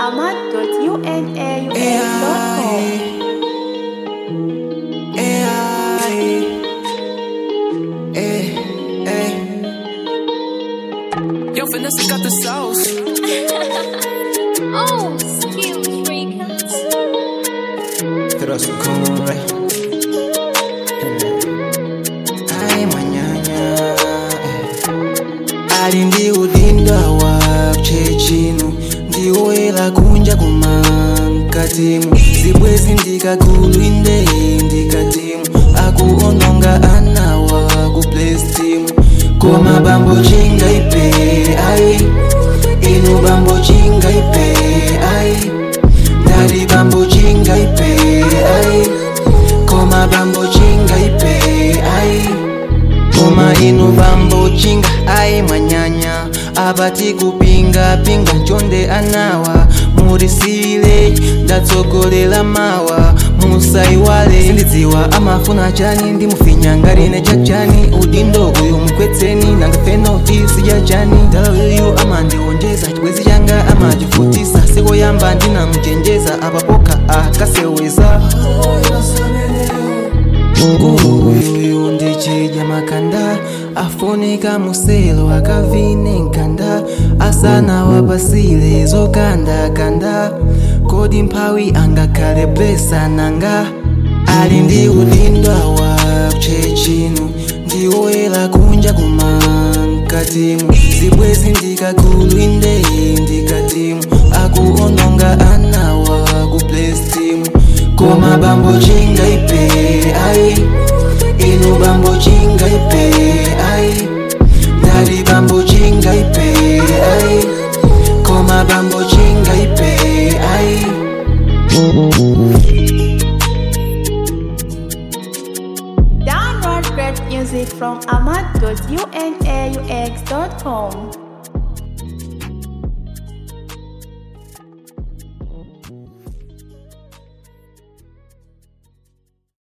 ahmad.unaux.com. Yo, Vanessa got the sauce. Oh, skills freakers. Pero su corre. Ay, mañana. Ali ndi udindo wa chechino ndiwoyera kunja kuma mkatimu zibwezi ndikakulwinde ndikatimu akuononga anawa kuplestimu koma bambo chingaipe ai inu bambo chingaipe ai ndali bambo chingaipe ai koma bambo chingaipe ai koma inu bambo chinga ai mwanyanya apati kupinga pinga nchonde anawa murisile ndatsogolera mawa musaiwale sindidziwa amafuna chani ndimufinyangarine chachani udindo uyu mkwetseni nangafeno isi ya chani ndalawiyu amandiwonjeza chibwezi changa amachifutisa sikoyamba ndinamuchenjeza apapoka akaseweza mkulu uyuyu ndichidya makanda afunika muselo akavine nkanda asana wapasile zokandakanda kodi mphawi angakhale blesa nanga ali ndi udindo wa chechino ndiwoyera kunja kuma mkatimu zibwezi ndikakulwinde ndikatimu akuononga anawa kuplestimu koma bambo chingaipe ai inu bambo chingaipe ai ndali bambo chingaipe ai koma bambo chingaipe ai Download great music from ahmad.unaux.com.